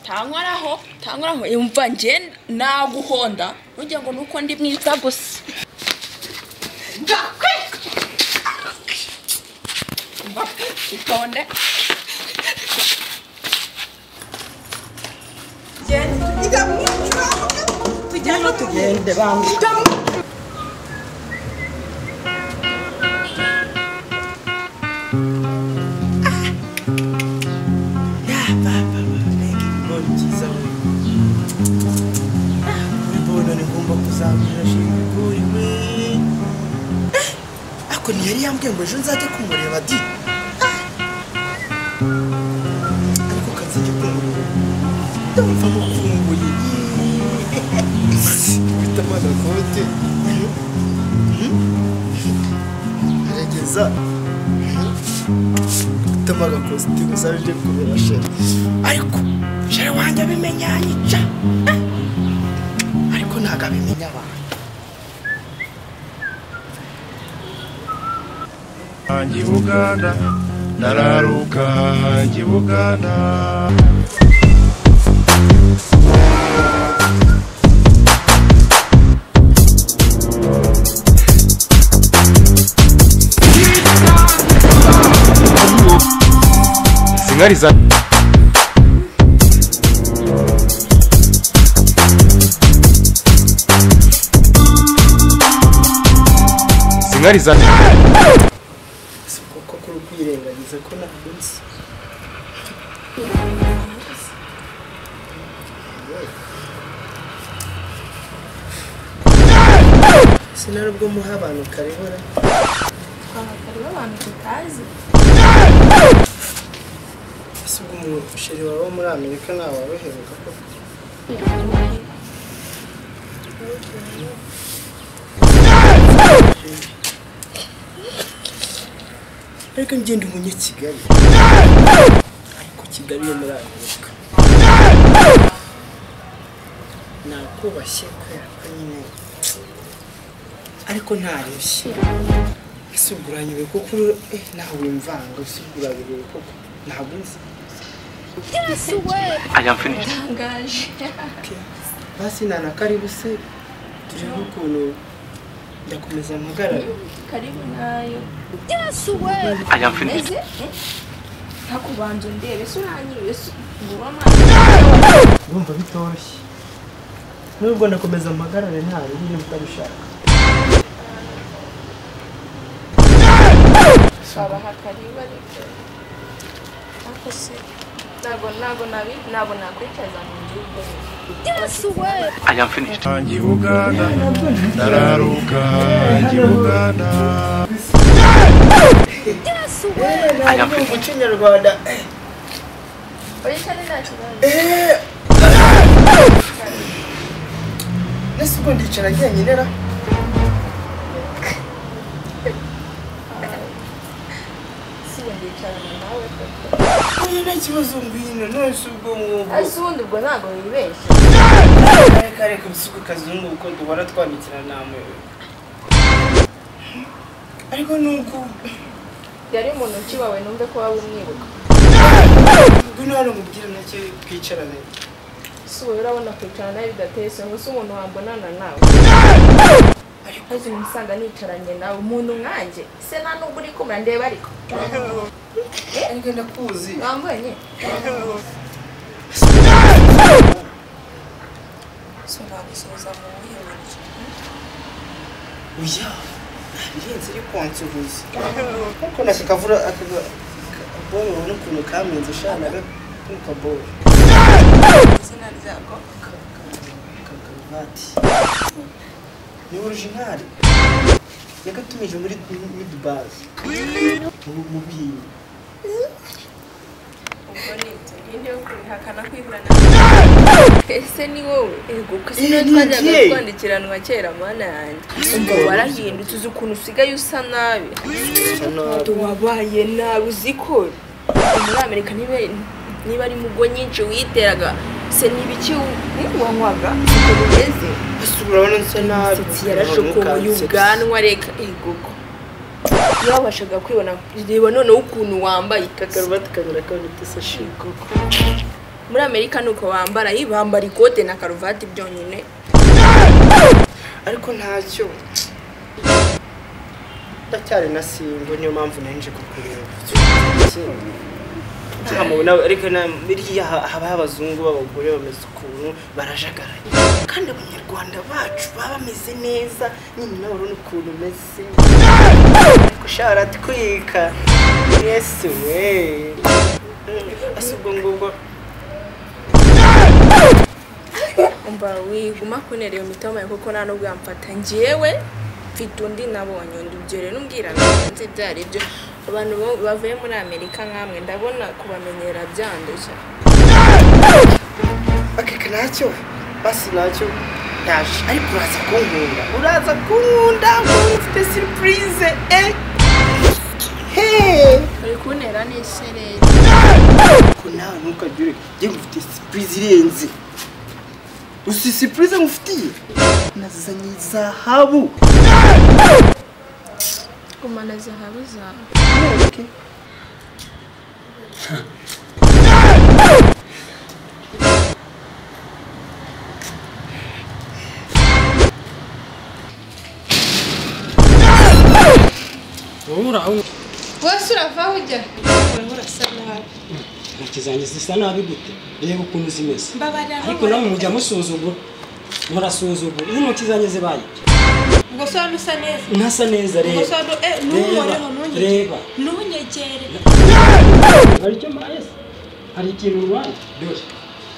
ntanywa aho ntanywa yumva njye naguhonda ntugira ngo ni uko ndi mwiza gusa itonde tujyane tugende bangu ariko ntiyari yambwiye ngo ejo nzajye kumureba di ariko kazajya kumureba ndumva mukumbuye bita amanakote arageza gutama agakositimu zaje kubera sheri ariko sheri wanjye abimenya yanyica ariko ntabwo abimenya abantu Hanji Buganda, ndararuka hanji Buganda. Singariza Singariza kuko kuri kwirengagiza ko ntabwo nzi sinari ubwo muha abantu karibura abagabo b'abantu tutazi ese ubwo umusheri wawe wo muri amerika ntawaroheruka koko ariko ngenda umunyakigali ariko kigali yo muri amerika nakubashye kubera ko nyine ariko ntarushye ese ubwo uranyure kuko uri- eh, ntawe wimvanga ese ubwo urabireba koko ntabwo nzi ntangaje basi nana karibu se turiho ukuntu ndakomeza mpagarara karibu nayo yasuwe ese ntakubanza ndebe ese uranyiriwe se nguba amazi urumva bitoroshye nubwo ndakomeza mpagarare nta rurimi utabishaka babaha karibu ariko ariko se ntabwo ntabwo nabi ntabwo nakwicaza mu gihugu yasuwe hanji Buganda, ndararuka hanji Buganda. umuco nyarwanda uricare nta kibazo ese ubwo ndicara njyenyine ra si ubu ndicarana nawe koko oya nta kibazo ngwino none se ubwo mwubu ese ubundi ubwo ntabwo wibeshye reka reka ubusuku kazungu kuko duhora twandikira nta muyobozi ariko nuko yari umuntu ukibawe numve ko waba umwibuka ngwino hano mubwire nacyo twicarane si ubu urabona kwicarana nawe bidateye isoni se umuntu wambonana nawe ariko maze umusanga nicaranye nawe umuntu nkanjye se nta nubwo uri kumura ndeba ariko ariko ndakuzi wambonye oya ntabirenze uri kwansuhuza ariko nashya akavura akabonye ubona ukuntu kamenze shana kano kabonye izina ryako karuvati ni orijinali yagatumije muri midubazi mu bihinnyi ubwo ni ibyo ibindi yo kubihakana kwihurana ese ni wowe ego ko Eh, si nawe ni twajyaga njye. twandikiranwa kera mana yanjye umva warahindutse uzi ukuntu usigaye usa nabi wabaye nabi uzi ko muri amerika niba niba ari mugo nyinshi witeraga se n'ibiki wanywaga uko bimeze basubira urabona nsa nabi imisatsi yarashokoye ubwanwa reka ego ko wabashaga kwibona reba noneho ukuntu wambaye kakaruvati kanyura kabiri tese shi koko muri amerika ni uko bambara iyi bambara ikote na karuvati byonyine ariko ntacyo ndacyari na simbo niyo mpamvu nenje kukureba ntamubona ariko na biriya ha- haba abazungu b'abagore bameze ukuntu barajagaraye kandi abanyarwanda bacu baba bameze neza nyine nawe urabona ukuntu umeze ariko sharatwika yesu we ese ubwo ngubwo umva wiguma kunera iyo mitoma yawe kuko nta nubwo yamfata ngewe mfite undi nabonye undi ibyo rero umbwirana nzi byari byo abantu bo- bavuye muri amerika nkamwe ndabona kubamenyera byanduye akeka ntacyo basi ntacyo ndaje ariko uraza kunkunda uraza kunkunda kuko mfite surprise eh hey uri kuntera n'ishereri ko nawe ntukagire njye ngufite sipurize irenze usi sipurize ngufitiye nazanye zahabu gumana zahabu zawe Ntureke. wese uravaho ujya urabona urasa nabi intoki zanjye zisa nabi gute reba ukuntu zimeze mbabarira ariko namwe mujya musuzugura murasuzugura izi ntoki zanjye zibaye ubwo se wari usa neza ntasa neza ubwo se reba wari eh ntuhoreho ntunyegere reba ntunyegere hari icyo mbaye se? hari ikintu urwaye dore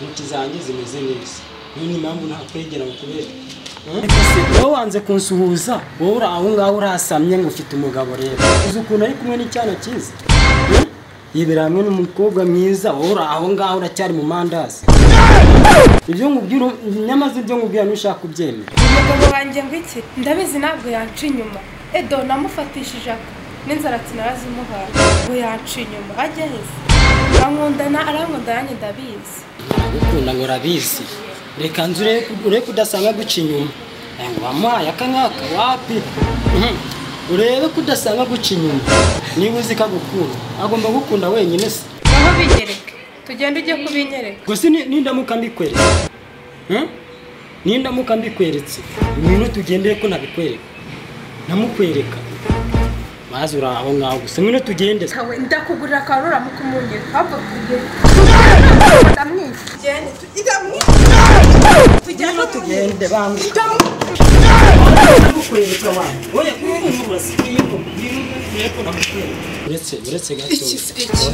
intoki zanjye zimeze neza niyo ni impamvu ntakwegera ngo kubera wowe wanze kunsuhuza wowe uri aho ngaho urasamye ngo ufite umugabo rero uzi ukuntu ari kumwe n'icyana cyiza Hmm? yibera hamwe n'umukobwa mwiza wowe uri aho ngaho uracyari mu mandazi ibyo nkubwira nyamaze ibyo nkubwira ntushaka kubyemera umugabo wanjye ngo iki ndabizi ntabwo yanca inyuma edo namufatishije ako n'inzara sinarazimuhaye ngo yanca inyuma ajye heza ankundana arankunda nanjye ndabizi gukunda ngo urabizi reka nzu urebe kudasanga guca inyuma Eh, ngo wamuhaye aka ngaka wapi Mhm. urebe kudasanga guca inyuma niba uzi ko agukunda agomba gukunda wenyine se aho binyereke tugende ujye kubinyereka gusa ni- nindamuka mbikweretse Hmm? nindamuka mbikweretse ibintu tugendeye ko nabikwereka namukwereka maze uri aho ngaho gusa ngwino tugende se. kawe ndakugurira akantu uramuka umunyere ahubwo tugende ndamwishe tugende tujyamo tujyamo tugende bangu uretse uretse gato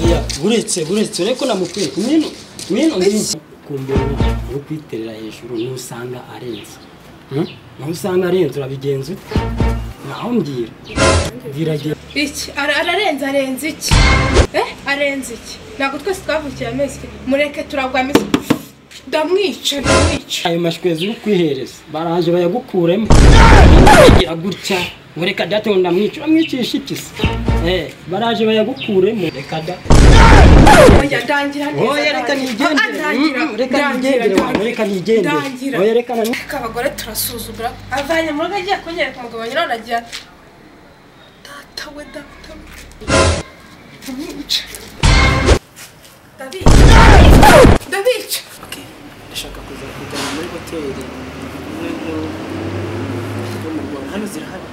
oya uretse uretse ureko namukwereka mwino mwino kumbera no kwiterera hejuru nusanga arenze nusanga arenze urabigenza ute naho mbwira mbwira agira iki Ara- ararenze arenze iki eh arenze iki ntabwo twese twavukiye amezi mureke turagwa amezi ndamwica ndamwica ayo mashwezi yo kwihereza baraje bayagukuremo agira gutya ngo reka date ngo ndamwica uramwicisha iki se eh baraje bayagukuremo reka da oya ndangira neza oya reka ndangira. nigendere Ah, ndangira, Mm, mm, reka ndangira, nigendere ndangira. wanyu, reka nigendere Ndangira. oya reka na Ariko abagore turasuzumira avanye mu rugo agiye kunyereka umugabo nyiraho aragira ati data we data we ndamwica ndabica ndabica ndashaka kuza kujyana muri hoteli imwe nkuru yo mu rwanda hano zirahari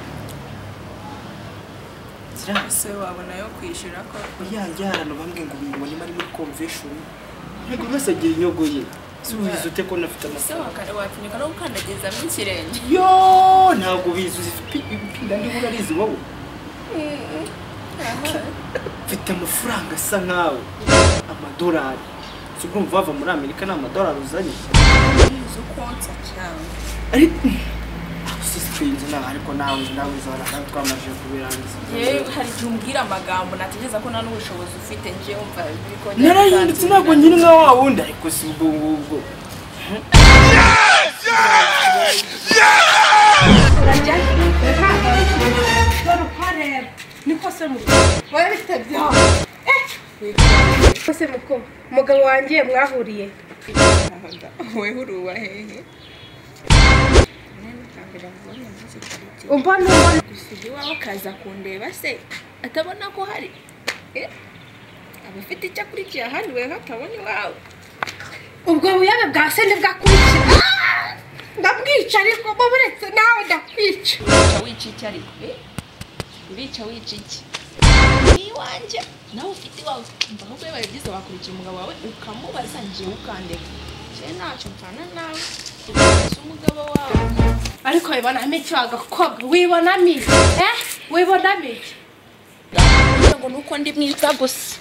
zirahari se wabona yo kwishyura ko ya ya abantu bambwiye ngo mubone bari muri convention ntabwo buri wese agira inyogo ye si ubizi ute ko nafite se amasaha waka- wapfunyika no gukandagizamo ikirenge yo ntabwo ubizi uzi ipi- ipinda ndiho urarizi wowe mfite amafaranga asa nkawe amadolari si urumva wava muri amerika ni amadolari uzanye zo konsa cyangwa ariko Ah, si twinze nawe ariko nawe nawe uzabona kandi twamaze kubirangiza yewe hari igihe umbwira amagambo natekereza ko nta n'ubushobozi ufite ngewe wumva biri kongera narahindutse ntabwo nyiri nka wa wundi ariko si ubwo ngubwo urajya reka dore uhareba niko se mu wowe bitabyaho ese muko umugabo wanjye mwahuriye weho uri uwa hehe umbona umbona gusiga iwawe akaza kundeba se atabona ko hari eh, aba afite icyo akurikiye ahandi weho atabona iwawe ubwo buyaga bwa se ntibwakurikira Ah! ndabwica ariko bo buretse nawe ndakwica wica wica iki ariko eh? mbica wica iki ni iwanjye nawe ufite iwawe mva ahubwo iyo babigize wakurikira umugabo wawe ukamubaza ngewe ukandeka njyewe ntacyo mpfana nawe ukamubaza umugabo wawe ariko wibonamo iki wagakobwa wibonamo iki eh wibonamo iki kugira ngo nuko ndi mwiza gusa